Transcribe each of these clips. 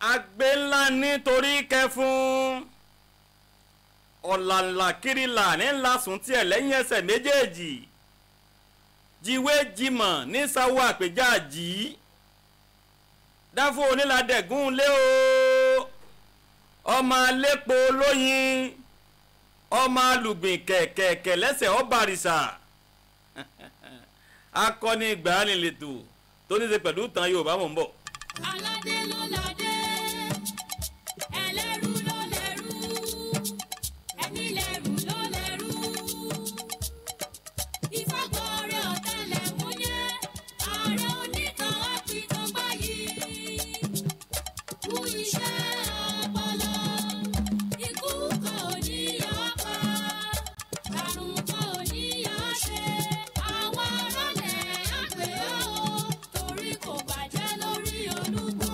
agbe ńlá nítorí kẹfún ọ̀làǹlà kirila ní ńlá sùn tiẹ̀ lẹ́yìn ẹsẹ̀ méjèèjì jíwé jimọ̀ ní sáwọ́ àpèjà jì í dáfó onílàdẹ̀gùn lé o ọmọ alépo lóyin ọmọ alùgbìn kẹ̀kẹ̀kẹ̀ lẹ́sẹ̀ ọ̀bàrìṣà akọni ìgbàanilètò tó ní í ṣe pẹ̀lú ìtàn Yorùbá mò ń bọ̀. aládé ló ládé ẹlẹ́rú ló lẹ́rú ẹni lẹ́rú ló lẹ́rú ìfagbọ́rẹ́ ọ̀tẹlẹ̀múyẹ́ ààrẹ onítàn àpìtàn báyìí kú iṣẹ́ ọpọlọ ikú kò ní yọ pa àrùn kò ní yọ ṣe àwọn aráàlẹ̀ àgbẹ̀ ó torí kò bàjẹ́ lórí olúgbò.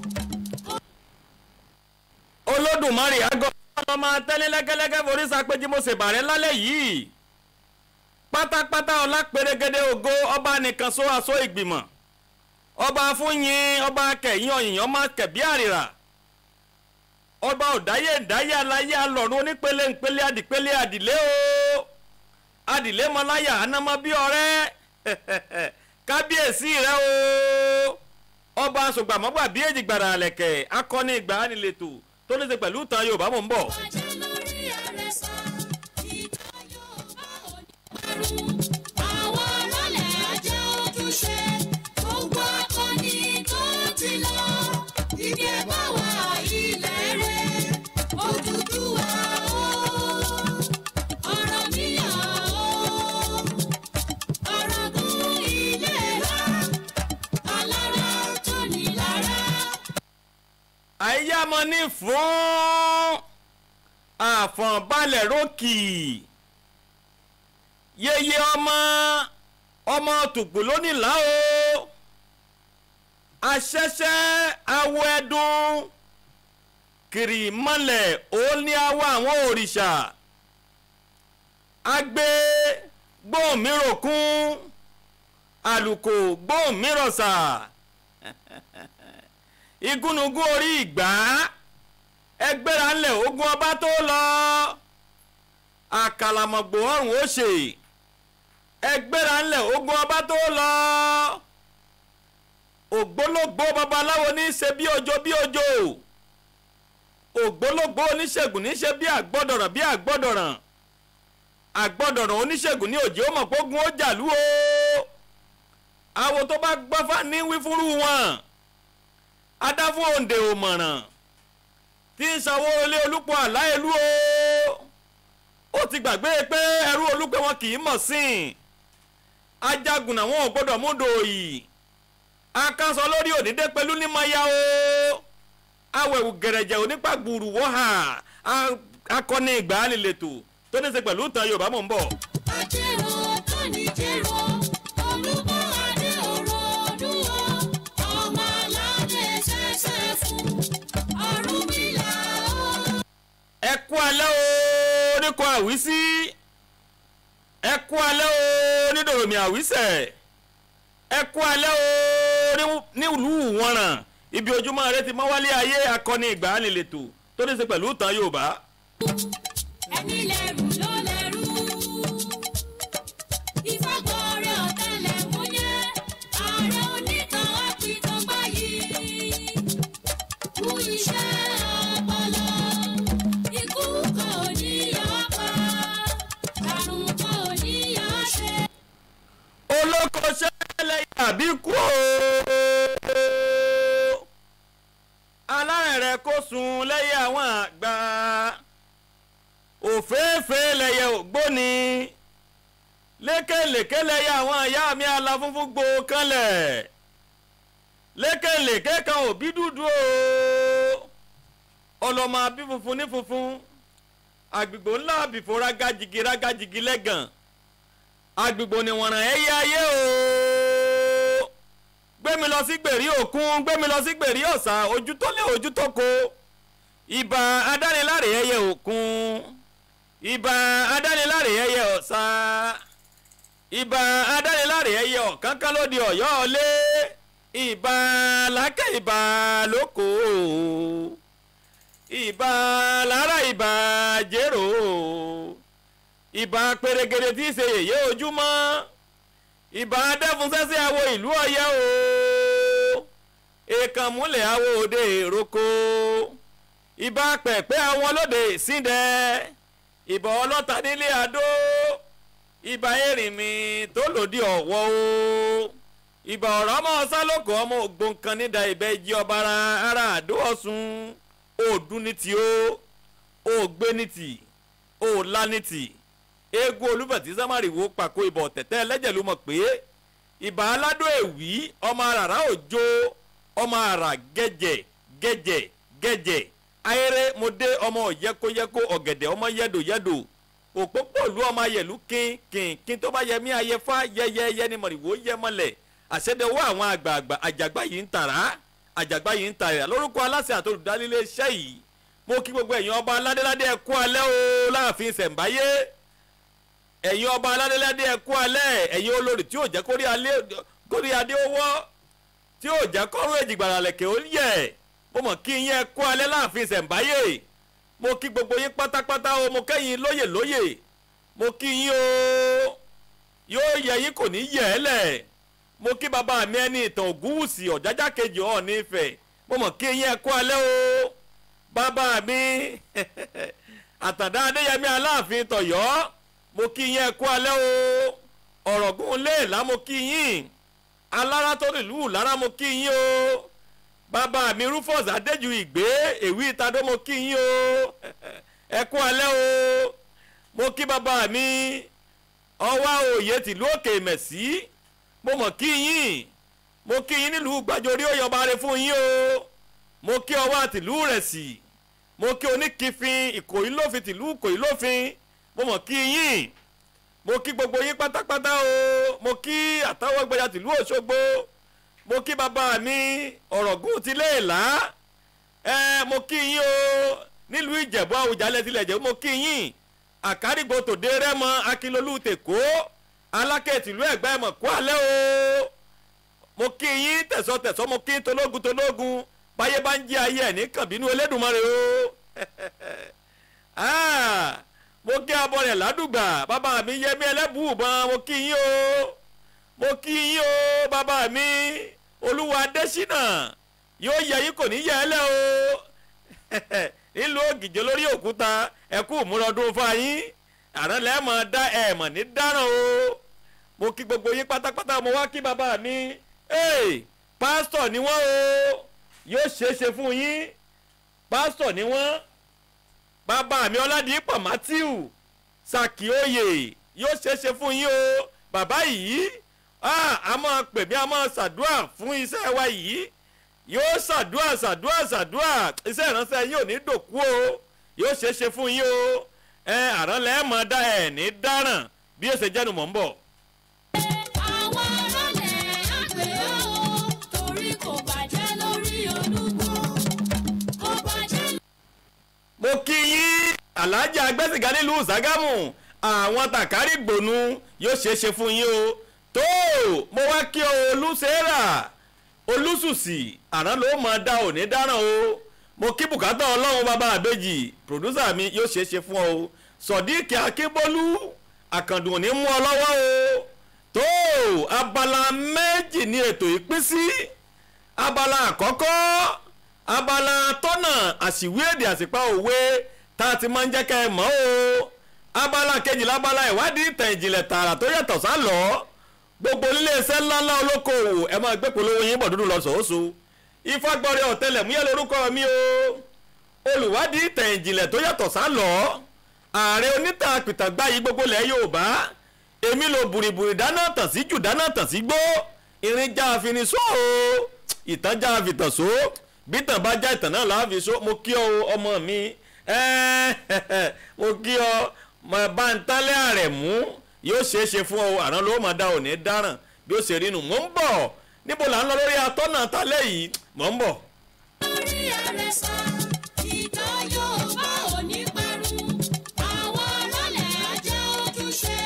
olódùmarè àgọ́ ọmọ tẹ́lẹ̀ lẹ́gẹ́lẹ́gẹ́ forí sapéjì mo ṣèbàrẹ́ lálẹ́ yìí pátápátá ọlá pérégede ògo ọba nìkan so aṣọ ìgbìmọ̀ ọba fúnyin ọba kẹyìn ọyìn ọmọ kẹbí àrìrà ọba ọ̀dáyé ìdáyé aláyé alọ̀run onípele ńpele adìpele adìlé o adìlé mọláyà anamọ bí ọ̀rẹ́ kábíyèsí rẹ o ọba sògbàmọ́gbà bí èjì gbàrà àlẹ̀kẹ̀ akọni ìgbà ánilètò tó ní ṣe pẹ̀lú ìtàn Yorùbá mò ń bọ̀. bàjẹ́ lórí àrẹ̀sà ìtàn Yorùbá ò ní parun àwọn alálẹ̀ ajẹ́ ojúṣe gbogbo akọni tó ti lọ ìdí ẹ̀ bá wà ilẹ̀ rẹ̀ Odùduwà o Ọ̀rànmíyàn o Ọ̀ràngún Ìléra alára tó ní lára. àyàmọ́ ní fún àfọ̀nbalẹ̀ rókì yeye ọmọ ọmọ tùgbò lónìlá o aṣẹ́ṣẹ́ awọ ẹdun kiri mọ́lẹ̀ òun ní awọ àwọn òrìṣà agbe gbóòmíròkún àlùkò gbóòmírọ̀sà igúnnugún orí ìgbà ẹgbẹ́ra ńlẹ̀ ogun ọba tó lọ àkàlàmọ̀gbò ọ̀rùn ó ṣe ẹgbẹ́ra ńlẹ̀ ogun ọba tó lọ ògbólógbó babaláwo ní í ṣe bí ojo bí ojo ògbólógbó oníṣègùn ní í ṣe bí àgbọ́dọ̀ràn bí àgbọ́dọ̀ràn àgbọ́dọ̀ràn oníṣègùn ní òjì ó mọ̀ pógun ó jàlú o àwo tó bá gbọ́fà ní wífúrú wọn adáfún òǹdè òmọ̀ràn tí ń sanwó ilé olúpọ̀ àláìlú o ó ti gbàgbé pé ẹrú olúpẹ̀ wọn kì í mọ̀ sí i ajagun àwọn ò gbọ́dọ̀ múdò yìí akásọ lórí òdìdé pẹ̀lú ní maya o awẹ̀wù gẹ̀rẹ̀jẹ̀ onípàgbùrù wọ́hà akọni ìgbà líletò tó ní í ṣe pẹ̀lú ìtàn Yorùbá mò ń bọ̀. Ajẹ́rò tó ní jẹ́rò, olúbọ̀ adé òrò dúró, ọmọ aládé ṣẹ̀ṣẹ̀ fún, Ọ̀rúnmìlà ó. ẹ kú alẹ́ o oníkọ àwísí ẹ kú alẹ́ o onídòròmì àwísẹ̀ ẹ kú alẹ́ o nílùú wọ̀nràn ibi ojúmọ́ rẹ ti mọ́ wálé ayé akọni ìgbàanilètò tó ní í ṣe pẹ̀lú ìtàn Yorùbá. Ẹni lẹ́rù ló lẹ́rù. Ìfagbọ́rẹ́ ọ̀tẹlẹ̀múyẹ́, ààrẹ onítàn àpìtàn báyìí. Kú iṣẹ́ ọpọlọ, ikú kò ní yọ pa, àrùn kò ní yọ ṣe. olóko ṣẹlẹ̀ àbí kú o. alárẹ̀rẹ̀ kò sùn lẹ́yìn àwọn àgbà òféèfé lẹ̀yẹ ògbóni lékèlékè lẹ̀yẹ àwọn ìyá mi aláfúnfún gbò kanlẹ̀ lékèlékè kan òbí dúdú o ọlọ́mọ abí funfun ní funfun àgbègbè ńlá àbìfò rágájigi rágájigi lẹ́gàn agbègbè oníwọ̀nràn ẹ̀yẹ ayé o gbémi lọ sí gbèrí òkun gbémi lọ sí gbèrí ọ̀sà ojú tó lé ojú tó ko ìbà adániláre ẹyẹ òkun ìbà adániláre ẹyẹ ọ̀sà ìbà adániláre ẹyẹ ọ̀kánkán lóde ọ̀yọ́ ọ̀lẹ́ ìbà làákẹ́ ìbà lóko ìbà lára ìbà jèrò ìbà pèrègèrè tí í ṣe yèyé ojúmọ́ ìbà adẹ́fúnṣẹ́sẹ́ àwo ìlú ọ̀yẹ́ o èèkàn múlẹ̀ àwo òde èròkò ìbà pẹ̀pẹ́ àwọn olóde síndẹ̀ ìbà ọlọ́ta nílé àdó ìbà erinmi tó lòdì ọ̀wọ́ o ìbà ọ̀rọ̀ ọmọ sálòkò ọmọ ògbóǹkan nídà ìbẹ́ ìjì ọba ara àdó ọ̀sùn òdùn ní ti ó ògbé ní ti òòlà ní ti eégún olúbẹ̀tì sámárìwò pàkó ìbọ̀ tẹ̀tẹ̀ ẹlẹ́jẹ̀ ló mọ̀ pé ìbà aládùn èwì ọmọ àràrá òjò ọmọ àrà gẹ́jẹ̀ gẹ́jẹ̀ gẹ́jẹ̀ ayẹrẹ mo dé ọmọ yẹkóyẹkó ọ̀gẹ̀dẹ̀ ọmọ yẹ́dòyẹ́dò òpópóòlù ọmọ ayẹ̀lú kín kín kín tó bá yẹ mí ayẹfá yẹyẹyẹ ni mọ̀rìwò yẹ mọ́lẹ̀ àṣẹdẹwọ́ àwọn àgbààgbà àjàgbá yìí ń tàrà àjàgbá yìí ń tàrà lórúkọ aláṣẹ àtolùdálélé iṣẹ́ yìí mo kí gbogbo ẹ̀yin ọba aládéládé ẹ kú alẹ́ o láàfin ṣẹ̀ǹbáyé ẹ̀yin ọba aládéládé ẹ kú alẹ́ ẹ̀yin olórí tí ò jẹ́ kórí adé owó tí ò jẹ́ kọ́rùn èjìgbàrà lẹ̀kẹ́ ó yẹ mo mọ̀ kí yín ẹ kú alẹ́ láàfin ṣẹ̀ǹbáyé mo kí gbogbo yín pátápátá o mo kẹ́yìn lóyè lóyè mo kí yín o yóò yẹ yín kò ní yẹ ẹ́ lẹ̀ mo kí bàbá mi ẹni ìtàn ògúnwùsì ọ̀jájá kejì Ọọ̀ni Ifẹ̀ mo mọ̀ kí yín ẹ kú alẹ́ o bàbá mi àtàndá adéyẹmí aláàfin tọ̀yọ́ mo kí yín ẹ kú alẹ́ o ọ̀rọ̀gùn léèlá mo kí yín alára tó nílùú lára mo kí yín o bàbá mi rufus adéjú ìgbé èwì ìtàdó mo kí yín o ẹ kú alẹ́ o mo kí bàbá mi ọwá òye tìlú òkè mẹ̀sí mo mọ̀ kí yín mo kí yín nílùú gbàjorí òyìnbá rẹ fún yín o mo kí ọwọ́ àtìlú rẹ̀ sí mo kí oníkìfin ìkòyí lófin tìlú ìkòyí lófin mo mọ̀ kí yín mo kí gbogbo yín pátápátá o mo kí àtàwọ̀gbẹ̀yà tìlú òṣogbo mo kí bàbá mi ọ̀rọ̀gùn ti léèlá ẹ mo kí yín o nílùú ìjẹ̀bú àwùjalẹ̀ tilẹ̀ jẹ́ mo kí yín àkárìgbò tòde rẹ́mọ akínlólú tèkó alákẹ́ tìlú ẹ̀gbá ẹ̀mọ̀ kó alẹ́ o mo kí yín tẹ̀sọ́tẹ̀sọ́ mo kí tológun tológun báyé bá ń jí ayé ẹ̀ ní kàbínú Elédùmarè o mo kí abọ́rẹ̀ ládùgbà bàbá mi yẹmí ẹlẹ́bùúbọn mo kí yín o mo kí yín o bàbá mi olúwa adésínà yóò yẹ yín kò ní yẹ ẹ lẹ o nílùú ògìjọ lórí òkúta ẹkú múlọdún fáyín àrùn lẹ́ẹ̀mọ̀ dá ẹ̀mọ̀ ní dáràn o mo kí gbogbo yín pátápátá mo wá kí bàbá mi pásítọ̀ ni wọ́n o yóò ṣeéṣe fún yín pásítọ̀ ni wọ́n bàbá mi ọládìpọ̀ matthew sàkíóyè yóò ṣeéṣe fún yín o bàbá yìí a máa pè mí a máa ṣàdúrà fún iṣẹ́ wa yìí yóò ṣàdúrà ṣàdúrà ṣàdúrà iṣẹ́ ìránṣẹ́ yín ò ní dòkú o yóò ṣeéṣe fún yín o ẹ àrán lẹ́ẹ̀mọ́ dá ẹ̀ ní dáràn bí èsè jẹ́nu mọ̀ ń bọ̀. àwọn ọlọ́lẹ̀ àgbẹ̀ ó torí kò bàjẹ́ lórí olúgbò kò bàjẹ́ mo kí yín alájà agbẹ́sìnká nílùú Ṣàgámù àwọn tàkárí gbònú yóò ṣeéṣe fún yín o tó mo wá kí o olùsẹ́rà olùsùsì àrán ló mọ̀ dá òní dáràn o mo kí bùkátà ọlọ́run bàbá àbẹ́jì pòdúsà mi yóò ṣeéṣe fún ọ o sọ̀díkì akínbólú àkàndùn òní mú ọ lọ́wọ́ o tó abala méjì ní ètò ìpín sí abala àkọ́kọ́ abala tọ́nà àṣìwé èdè àsìpá òwe tá a ti máa ń jẹ́ ká ẹ mọ̀ o abala kejìlá abala ìwádìí ìtàn ìjìnlẹ̀ tààrà tó yàtọ̀ sálọ gbogbo iléeṣẹ́ ńláńlá olókoòwò ẹ máa gbé polówó yín bọ̀ dúdú lọ sòóso ìfagbọ́rẹ́ ọ̀tẹlẹ̀múyẹ́ lórúkọ mi o olùwádìí ìtàn ìjìnlẹ̀ tó yàtọ̀ sálọ ààrẹ onítàn àpìtàgbá yìí gbogbo lẹ̀ Yorùbá èmi lo bùrìbùrì dáná tàn sí jù dáná tàn sí gbó irin já àfinisó o ìtàn já àfitàn só bí tàn bá já ìtàn náà láàfin só mo kí ọ ọmọ mi mo kí ọ bá ń tálẹ́ àrẹ̀ mú yóò ṣeé ṣe fún ọ àrán ló máa dá òní dáràn bí ó ṣe rí nu mò ń bọ̀ níbo là ń lọ lórí atọ́nà tálẹ́ yìí mò ń bọ̀. lórí àrẹ̀sà ìtàn Yorùbá ò ní parun àwọn ọlọ́lẹ̀ ajá ojúṣe.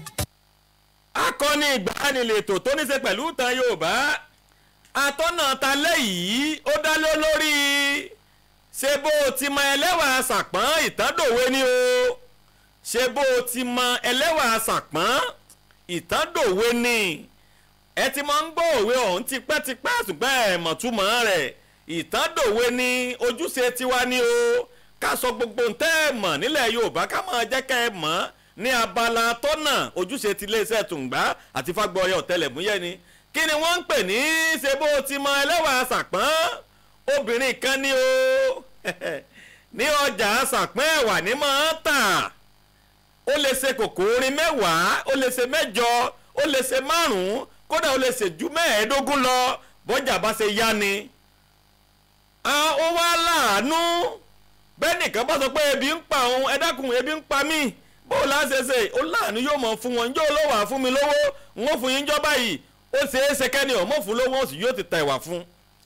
akọni ìgbàanilètò tó ní ṣe pẹ̀lú ìtàn Yorùbá atọ́nà talẹ́ yìí ó dá lé lórí ṣé bó o ti mọ ẹlẹ́wà sàpọ́n ìtàndòwe ni o ṣé bó o ti mọ ẹlẹ́wà sàpọ́n ìtàndòwe ni ẹ ti máa ń gbọ́ òwe ọ̀hún tipẹ́tipẹ́ ṣùgbọ́n ẹ̀ mọ̀túmọ̀ rẹ̀ ìtàndòwe ni ojúṣe tiwa ni o ká sọ gbogbo ntẹ́ ẹ̀ mọ̀ nílẹ̀ yorùbá ká máa jẹ́ ká ẹ mọ̀ ní abala tọ́nà ojúṣe ti iléeṣẹ́ tùǹgbá àti fagbọ́ọ̀yẹ ọ̀tẹlẹ̀múyẹ́ ni kí ni wọ́n ń pè ní ṣe bó ti mọ ẹlẹ́wà sàpọ́n obìnrin kan ní o ní ọjà sàpọ́n ẹ̀wà ní máa ń tà ó lè ṣe kòkó orin mẹ́wàá ó lè ṣe mẹ́jọ ó lè ṣe márùn-ún kódà ó lè ṣe ju mẹ́ẹ̀ẹ́dógún lọ bọ́jà bá ṣe yá ni. ó wá láàánú bẹ́ẹ̀ nìkan bá sọ pé ebi ń pa òun ẹ dákun ebi ń pa mí bó la ṣe ṣe ó láàánú yóò mọ̀ fún wọn yóò lọ́wọ́ fún mi lówó n ó fún yín jọ́ báyìí ó ṣe é ṣe kẹ́ni ọ̀mọ́ fún lówó ó sì yóò ti ta ìwà fún.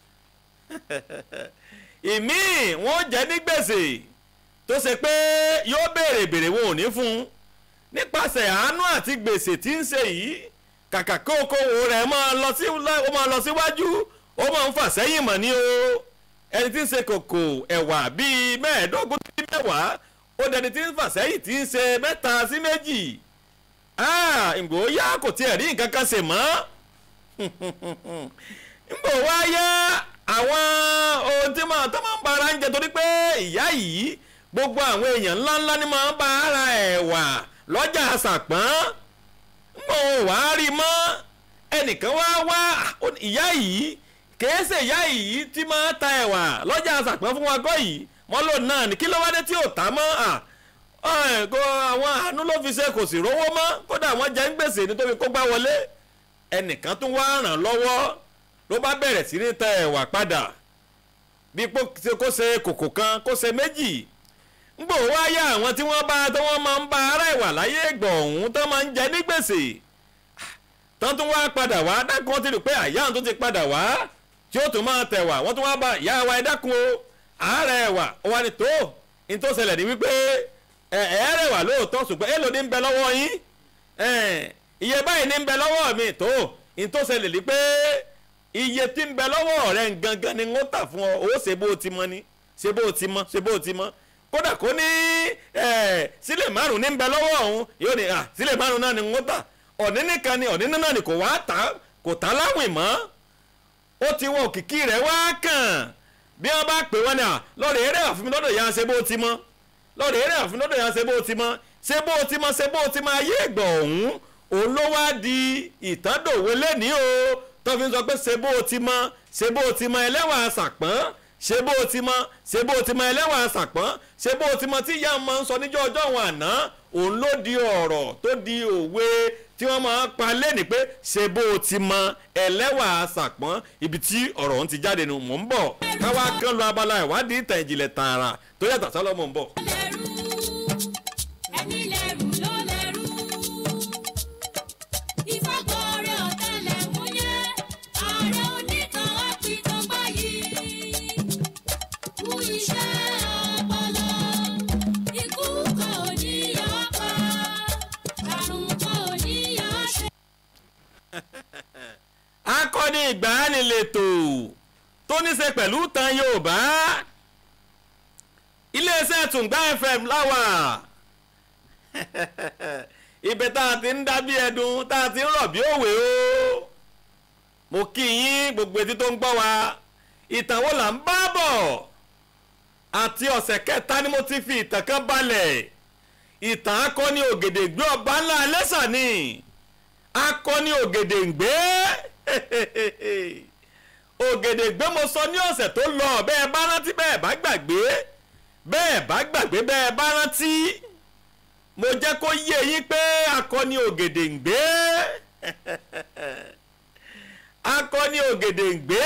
ìmíì wọ́n jẹ́ ní gbèsè tó ṣe pé yóò béèrè béèrè wọn ò ní fún un nípasẹ̀ àánú àti gbèsè tí ń ṣe yìí kàkà kí okòwò rẹ̀ máa lọ sí ó máa lọ síwájú ó máa ń fà sẹ́yìn mọ̀ ní o ẹni tí ń ṣe kòkò ẹ̀wà bíi mẹ́ẹ̀ẹ́dógún sí mẹ́wàá ó dẹni tí ń fà sẹ́yìn tí ń ṣe mẹ́ta sí méjì ìgbò yá kò tiẹ̀ rí nǹkan kan ṣe mọ́ ìgbò wá yá àwọn ohun tí máa tó máa ń bara ń jẹ torí pé ìyá yìí gbogbo àwọn èèyàn ńláńlá ni máa ń bá ara ẹ̀wà lọ́jà àṣàpọ́n mọ̀ ò wá rí mọ́ ẹnìkan wá wá ìyá yìí kèése ìyá yìí tí máa ta ẹ̀wà lọ́jà àṣàpọ́n fún wa kọ́ yìí wọ́n lò náà ní kí ló wá dé tí ò tá mọ́ àwọn àánú ló fi ṣe kò sì rówó mọ́ kódà wọ́n jẹ́ ń gbèsè nítorí kó gbá wọlé ẹnìkan tún wá ràn lọ́wọ́ ló bá bẹ̀rẹ̀ sí ní ta ẹ̀wà padà bí kò ṣe kòkò kan kò ṣe méjì ngbò wá yá àwọn tí wọ́n bá tó wọ́n máa ń bá ara ìwà láyé ìgbọ̀ ọ̀hún tó máa ń jẹ ní gbèsè tán tún wá padà wá dákun ti rí pé àyà tó ti padà wá tí ó tún máa tẹ̀wà wọ́n tún wá bá ìyá wa ẹ dákun o àárẹ̀ ẹ̀wà ó wá ní tó ní tó ṣẹlẹ̀ ní wípé ẹ̀ẹ́rẹ̀ wà lóòótọ́ ṣùgbọ́n èèlò ní ń bẹ lọ́wọ́ yín iye báyìí ní ń bẹ lọ́wọ́ mi tó ní tó ṣẹlẹ̀ ní pé iye tí ń bẹ lọ́wọ́ rẹ̀ gangan ni wọ́n tà fún ọ ó ṣe bó ti mọ ni ṣe bó ti mọ ṣe bó ti mọ kódà kó ní sílẹ̀ márùn ní bẹ lọ́wọ́ ọ̀hún yóò ní sílẹ̀ márùn náà ni wọ́n tà ọ̀ní nìkan ni ọ̀ní náà ni kò wá tà kò tà láwìn mọ́ ó ti wọ òkìkí rẹ̀ wá kàn bí wọ́n bá pè wọ́n ní à lọ́ọ̀rẹ́ eré àfúnmi lọ́dọ̀ ya ṣe bó ti mọ́ lọ́ọ̀rẹ́ eré àfúnmi lọ́dọ̀ ya ṣe bó ti mọ́ ṣe bó ti mọ́ ṣe bó ti mọ́ ayé ìgbọ̀ ọ̀hún òun ló wá di ìtàndòwe lẹ́nìí o tó fi ń sọ pé ṣe bó ti mọ́ ṣe bó ti mọ́ ẹlẹ́wà sàpọ́n ṣe bó o ti mọ ṣe bó o ti mọ ẹlẹ́wà sàpọ́n ṣe bó o ti mọ tí ìyá ọmọ ń sọ níjọ́ ọjọ́ wọn àná òun ló di ọ̀rọ̀ tó di òwe tí wọ́n máa ń pa lẹ́nìí pé ṣe bó o ti mọ ẹlẹ́wà sàpọ́n ibi tí ọ̀rọ̀ ọ̀hún ti jáde nù mò ń bọ̀ káwá kan lọ abala ìwádìí ìtàn ìjìnlẹ̀ tààrà tó yàtọ̀ sálọ́ mò ń bọ̀. lẹ́rú ẹni lẹ́rú ló lẹ́rú ìfagbọ́rẹ́ ọ̀tẹlẹ̀múyẹ́ ààrẹ onítàn àpìtàn báyìí kú iṣẹ́ ọpọlọ ikú kan ò ní yọ pa àrùn kan ò ní yọ ṣe. akọni ìgbàanilètò tó ní ṣe pẹ̀lú tan yorùbá iléeṣẹ́ tùǹgbà fm láwà ibẹ̀ tá a ti ń dá bí ẹdun tá a ti ń rọ̀ bí òwe o mo kí yín gbogbo etí tó ń gbọ́ wa ìtàn wo là ń bá bọ̀ àti ọ̀sẹ̀ kẹta ni mo ti fi ìtàn kan balẹ̀ ìtàn akọni ògèdèǹgbé ọba ńlá ẹlẹ́sà ni akọni ògèdèǹgbé ògèdèǹgbé mo sọ ní ọ̀sẹ̀ tó lọ bẹ́ẹ̀ bá rántí bẹ́ẹ̀ bá gbàgbé bẹ́ẹ̀ bá gbàgbé bẹ́ẹ̀ bá rántí mo jẹ́ kó yé yín pé akọni ògèdèǹgbé akọni ògèdèǹgbé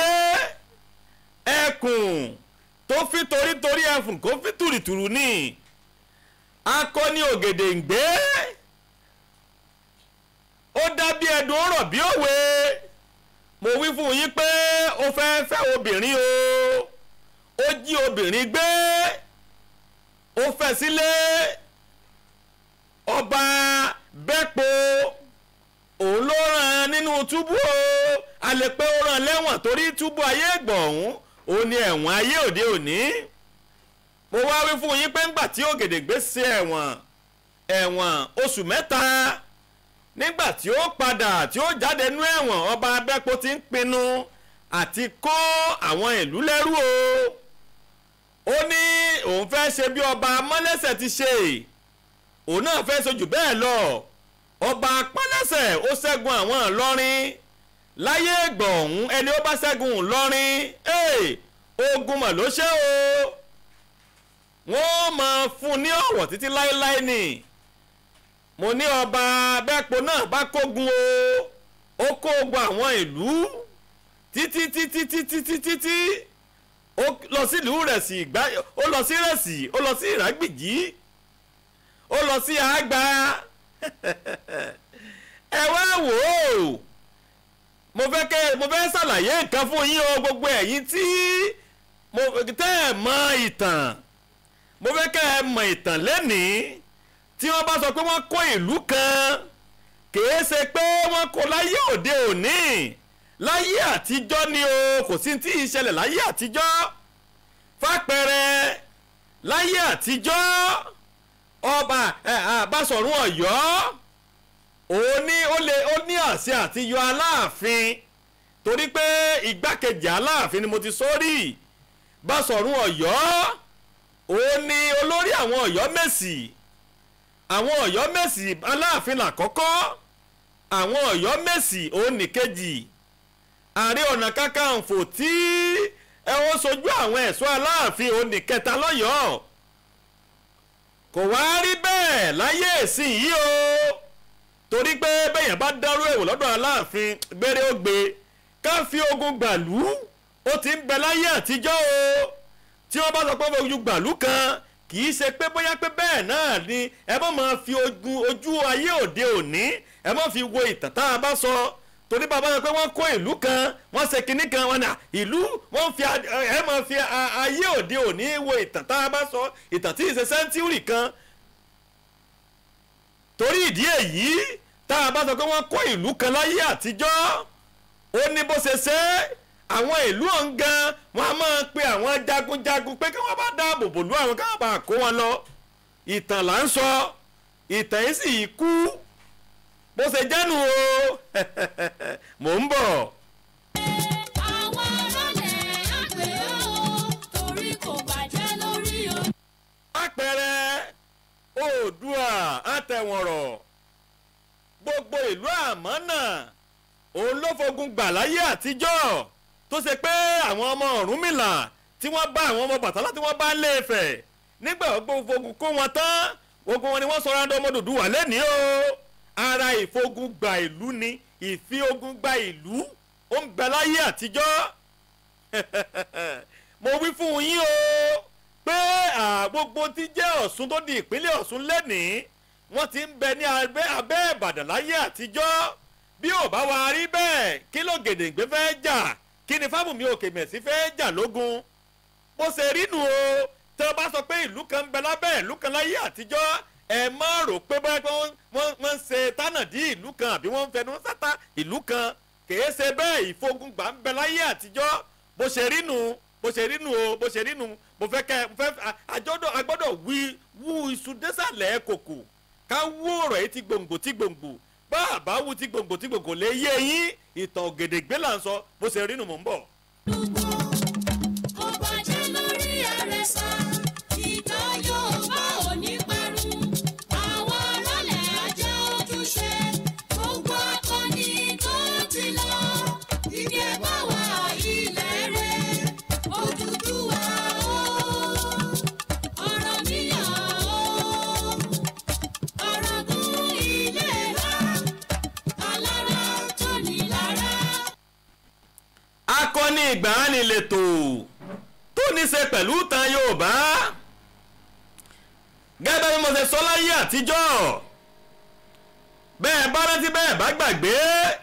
ẹkùn tó fi torítorí ẹfùn kó fi tùrìtùrù ní akọni ògèdèǹgbé ó dàbí ẹdùn ó rọ̀ bí òwe mo wí fún yín pé ó fẹ́ fẹ́ obìnrin o ó jí obìnrin gbé ó fẹ́ sílé ọba bẹ́pọ̀ òun ló ràn nínú túbú o a lè pé ó ràn lẹ́wọ̀n torí túbú ayé ìgbọ̀ ọ̀hún òun ni ẹ̀wọ̀n ayé òde òní mo wá wí fún yín pé ńgbà tí Ògèdèngbé ṣe ẹ̀wọ̀n ẹ̀wọ̀n oṣù mẹ́ta nígbà tí ó padà tí ó jáde nú ẹ̀wọ̀n ọba abẹ́pò ti ń pinnu àti kó àwọn ìlú lẹ́rú o ó ní òun fẹ́ ṣe bí ọba mọ́lẹ́sẹ̀ ti ṣe òun náà fẹ́ sojú bẹ́ẹ̀ lọ ọba pálẹ́sẹ̀ ó ṣẹ́gun àwọn ìlọrin láyé ìgbà ọ̀hún ẹni ó bá ṣẹ́gun ìlọrin ogun mà ló ṣe o wọ́n máa fún ní ọ̀wọ̀ títí láéláé ni mo ní ọba abẹ́pọ̀ náà bá kógun o ó kó ogun àwọn ìlú títí títí títí títí tí ó lọ sílùú rẹ̀ sí ìgbà ó lọ sí rẹ̀sì ó lọ sí ìrágbìjí ó lọ sí àgbà ẹ wá wò ó mo fẹ́ kẹ́ mo fẹ́ ṣàlàyé nǹkan fún yín o gbogbo ẹ̀yin tí mo tẹ́ ẹ̀ mọ ìtàn mo fẹ́ kẹ́ ẹ mọ ìtàn lẹ́nìí tí wọ́n bá sọ pé wọ́n kó ìlú kan kìí ṣe pé wọ́n kó láyé òde òní láyé àtijọ́ ni o kò sí tí ì ṣẹlẹ̀ láyé àtijọ́ fàpẹẹrẹ láyé àtijọ́ ọba Basọ̀rún Ọ̀yọ́ òun ní ó lè ó ní àṣẹ àti yọ Aláàfin torí pé igbákejì Aláàfin ni mo ti sórí Basọ̀rún Ọ̀yọ́ òun ní olórí àwọn Ọ̀yọ́ Mèsì àwọn Ọ̀yọ́ Mèsì Aláàfin làkọ́kọ́ àwọn Ọ̀yọ́ Mèsì òun nìkejì Ààrẹ Ọ̀nà Kakanfò tí ẹ wọ́n sojú àwọn ẹ̀ṣọ́ Aláàfin òun nìkẹta lọ́yọ̀ọ́ kò wá rí bẹ́ẹ̀ láyé ìsìn yìí o torí pé bẹ́yàn bá dárú ẹ̀wò lọ́dọ̀ Aláàfin gbére ó gbé ká fi ogun gbàlú ó ti ń bẹ láyé àtijọ́ o tí wọ́n bá sọ pé ojú gbàlú kan kì í ṣe pé bóyá pé bẹ́ẹ̀ náà ni ẹ má máa fi ogun ojú ayé òde òní ẹ má fi wo ìtàn tá a bá sọ torí bàbá sọ pé wọ́n kó ìlú kan wọ́n ṣe kinní kan wọn nà ìlú wọ́n fi ẹ máa fi ayé òde òní wo ìtàn tá a bá sọ ìtàn tí ì ṣe sẹ́ńtúrì kan torí ìdí èyí tá a bá sọ pé wọ́n kó ìlú kan láyé àtijọ́ ó ní bó ṣe ṣe àwọn ìlú ọ̀ǹgan wọn a máa pe àwọn jagunjagun pé kí wọ́n bá dáàbò bò lú àwọn káwọn bá kó wọn lọ ìtàn là ń sọ ìtàn yìí sì kú bó ṣe jẹ́nu o mò ń bọ̀. àwọn ọlọ́lẹ̀ àgbẹ̀ ó torí kò bàjẹ́ lórí o. àpẹẹrẹ oòdùà àtẹ̀wọ̀nrọ̀ gbogbo ìlú àmọ́nà òun ló fogun gbà láyé àtijọ́ tó ṣe pé àwọn ọmọ Ọ̀rúnmìlà tí wọ́n bá àwọn ọmọ Bàtálá tí wọ́n bá ń lé Ifẹ̀ nígbà gbogbo fogun kó wọn tán gbogbo wọn ni wọ́n sọ̀rọ̀ àdó ọmọ Odùduwà lẹ́nìí o ara ìfogun gba ìlú ni ìfi ogun gba ìlú ó ń bẹ láyé àtijọ́ mo wí fún yín o pé gbogbo tí jẹ́ Ọ̀ṣun tó di ìpínlẹ̀ Ọ̀ṣun lẹ́nìí wọ́n ti ń bẹ ní abẹ́ abẹ́ Ìbàdàn láyé àtijọ́ bí ò bá wa rí bẹ́ẹ̀ kí ló Gèdèngbé fẹ́ jà kí ni Fábùnmí Òkèmẹ̀sí fẹ́ jà lógun bó ṣe rí nu o tẹ́ ọ bá sọ pé ìlú kan ń bẹ lábẹ́ ìlú kan láyé àtijọ́ ẹ má rò pé báyìí pé wọ́n ń ṣe tánàdí ìlú kan àbí wọ́n ń fẹnu sátá ìlú kan kìí ṣe bẹ́ẹ̀ ìfogungbà ń bẹ láyé àtijọ́ bó ṣe rí nu bó ṣe rí nu o bó ṣe rí nu mo fẹ́ kẹ́ mo fẹ́ àjọ́dọ̀ agbọ́dọ̀ wí wú iṣu désàlẹ̀ kòkò ká wú ọ̀rọ̀ yìí ti gbòǹgbò ti gbòǹgbò bá àbá wú ti gbòǹgbò ti gbòǹgbò lè yé yín ìtàn Ògèdèngbé là ń sọ bó ṣe rí nu mò ń bọ̀. kò bàjẹ́ lórí àrẹ̀sà ìtàn Yorùbá ò ní parun àwọn ọlọ́lẹ̀ ajá ojúṣe gbogbo akọni tó ti lọ ìdí ẹ̀bá wa ilẹ̀ rẹ̀ Odùduwà o Ọ̀rànmíyàn o Ọ̀ràngún ilé wa alára tó ní lára. akọni ìgbàanì lètò tó ní ṣe pẹ̀lú ìtàn Yorùbá gẹ́gẹ́ bí mo ṣe sọ láyé àtijọ́ bẹ́ẹ̀ bá rántí bẹ́ẹ̀ bá gbàgbé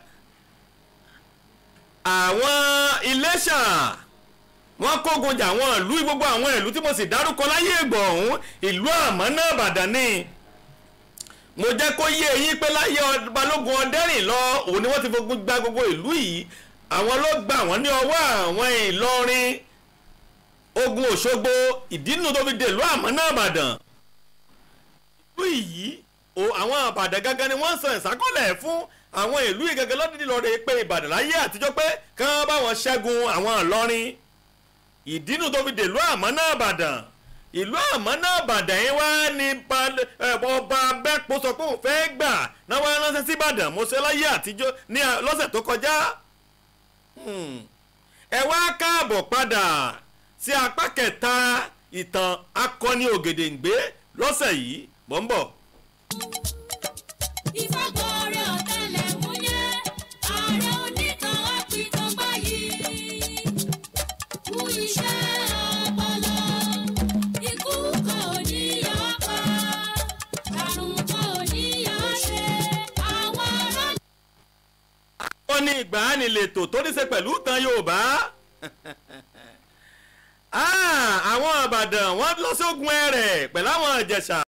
àwọn Iléṣà wọ́n kógun jà àwọn ìlú gbogbo àwọn ìlú tí mo sì dárúkọ láyé ìgbà ọ̀hún ìlú àmọ́ náà Ìbàdàn ni mo jẹ́ kó yé eyín pé láyé balógun ọdẹ́rìn lọ òun ni wọ́n ti fogun gba gbogbo ìlú yìí àwọn ló gbà wọ́n ní ọwọ́ àwọn Ìlọrin ogun òṣogbo ìdínú tó fi dèlú àmọ́ náà ìbàdàn ìlú yìí o àwọn àbàdàn gangan ni wọ́n ń san ìsákọ́lẹ̀ fún àwọn ìlú yìí gangan lọ́dún lọ́rẹ́ pé ìbàdàn láyé àtijọ́ pé kán bá wọn ṣẹ́gun àwọn ìlọrin ìdínú tó fi dèlú àmọ́ náà ìbàdàn ìlú àmọ́ náà ìbàdàn yẹn wá ní ba- ẹ, ọba abẹ́pọ̀ sọ pé òun fẹ́ gbà náà wá ránṣẹ́ sí ìbàdàn mo ṣe láyé àtijọ́ ní à- lọ́sẹ̀ tó kọjá Hmm. ẹ wá káàbọ̀ padà sí apá kẹta ìtàn akọni ògèdèǹgbé lọ́sẹ̀ yìí mò ń bọ̀. ìfagbọ́rẹ́ ọ̀tẹlẹ̀múyẹ́ ààrẹ onítàn àpìtàn báyìí kú iṣẹ́ ọpọlọ ikú kan ò ní yọ pa àrùn kan ò ní yọ ṣe àwọn ará ó ní ìgbàanilètò tó ní ṣe pẹ̀lú ìtàn yorùbá Ah, àwọn àbàdàn wọ́n lọ sógun ẹ̀rẹ̀ pẹ̀lú àwọn ìjẹ̀ṣà